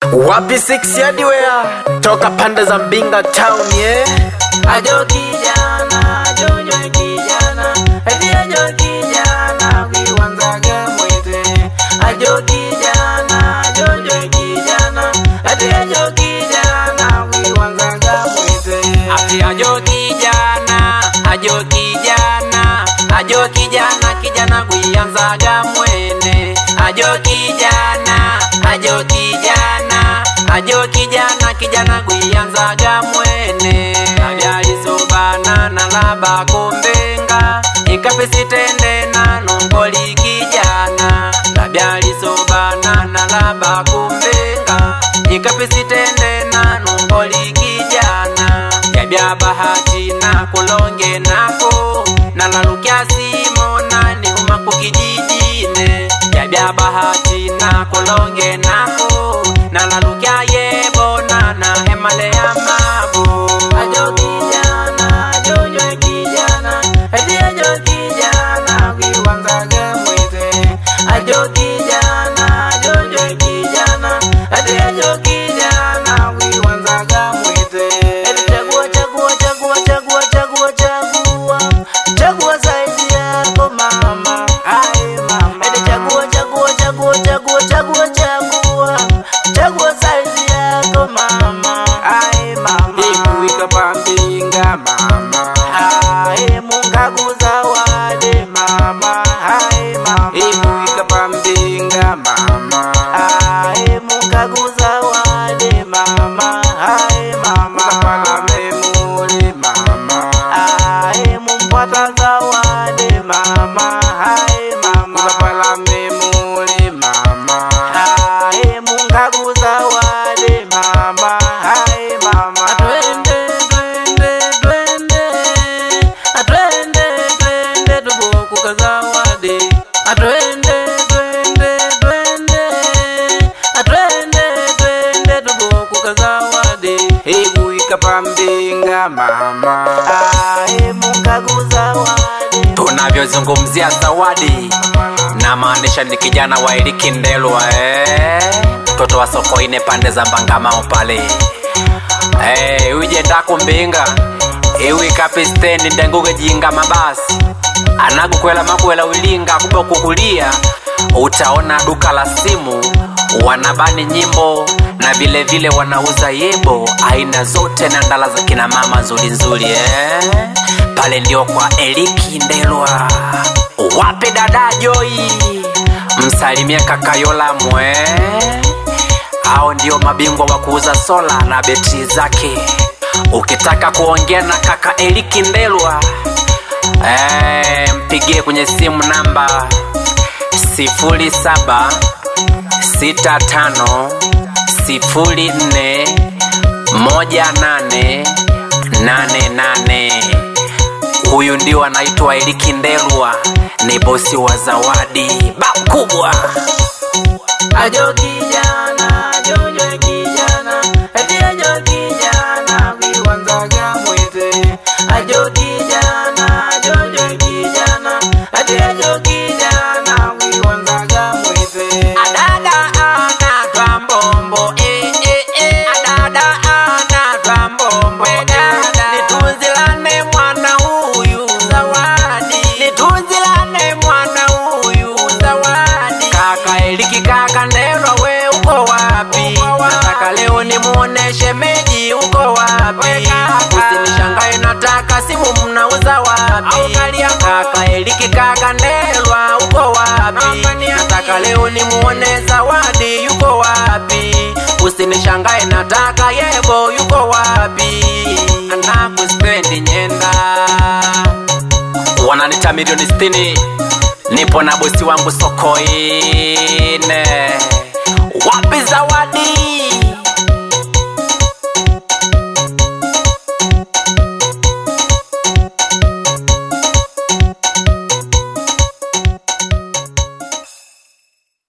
wapi six yadiwea toka pande za mbinga town ye ajo kijana jojo kijana eti ajo kijana kiwanzaga mwite ajo kijana jojo kijana eti ajo kijana kiwanzaga mwite ati ajo kijana ajo kijana ajo kijana kijana kuianzaga mwene ajo kijana ajo kijana ajo kijana kijana kuianzaga mwene abyalisobana na laba kumbenga ikapesitende na nomboli kijana labyalisobana na laba kumbenga ikapesitende na nomboli kijana yabya bahati na kulonge nako nalalukya simo nanihuma kukijijine yabya bahati na kulonge nako nalalukya yebona na hemale ya mabu ajo kijana jojo kijana eti ajo kijana kiwanzaga mwite ajo kijana jojo kijana eti ajo kijana kiwanzaga mwite eti chagua chagua chagua chagua chagua chagua chagua zaidi yako mama ai mama eti chagua chagua chagua chagua chagua chagua chagua zaidi yako mama ai mama ikuika pambinga mama ai mungaguza wale mama ai mama ikuika pambinga mama ai mungaguza wale mama ai mama kapala memuli mama ai mumpata zawadi mama ai mama kapala memuli mama ai mungaguza wale mama ai mama twende twende twende atwende twende tubokuka zawadi atwende twende twende atwende twende tubokuka zawadi ikuika pambinga mama ai mungaguza wadi tunavyozungumzia zawadi na maanisha ni kijana wa Eliki Ndelwa eh? mtoto wa Sokoine pande za Mbangamao pale eh, uje ndaku mbinga iwi kapi stendi ndenguge jinga mabasi anagukwela makwela wilinga kuba kukulia utaona duka la simu wanabani nyimbo na vile vile wanauza yebo aina zote na ndala za kina mama nzuri nzuri eh? pale ndio kwa Eliki Ndelwa wape dada Joy msalimie kakayola mwe hao ndio mabingwa wa kuuza sola na betri zake ukitaka kuongea na kaka Eliki Ndelwa eh, mpigie kwenye simu namba sifuri saba sita tano sifuri nne moja nane nane nane huyu ndio anaitwa Eliki Ndelwa, ni bosi wa zawadi bab kubwa. ajo kijana jojo kijana eti ajo kijana kiwanzaga mwite ajo kijana jojo kijana eti ajo kijana kiwanzaga mwite adada anatwa mbombo eh, eh, eh. adada anatwa mbombo dada nitunzilane mwana huyu zawadi nitunzilane mwana huyu zawadi kaka Eliki kaka Ndelwa we uko wapi nataka leo nimuoneshe meji uko wapi usinishangae nataka simu mnauza wapi kaka Eliki kaka Ndelwa uko wapi nataka leo nimuone zawadi yuko wapi usinishangae nataka yebo yuko wapi anakuspendi nyenda Wananita milioni sitini, nipo na bosi wangu Sokoine. Wapi zawadi?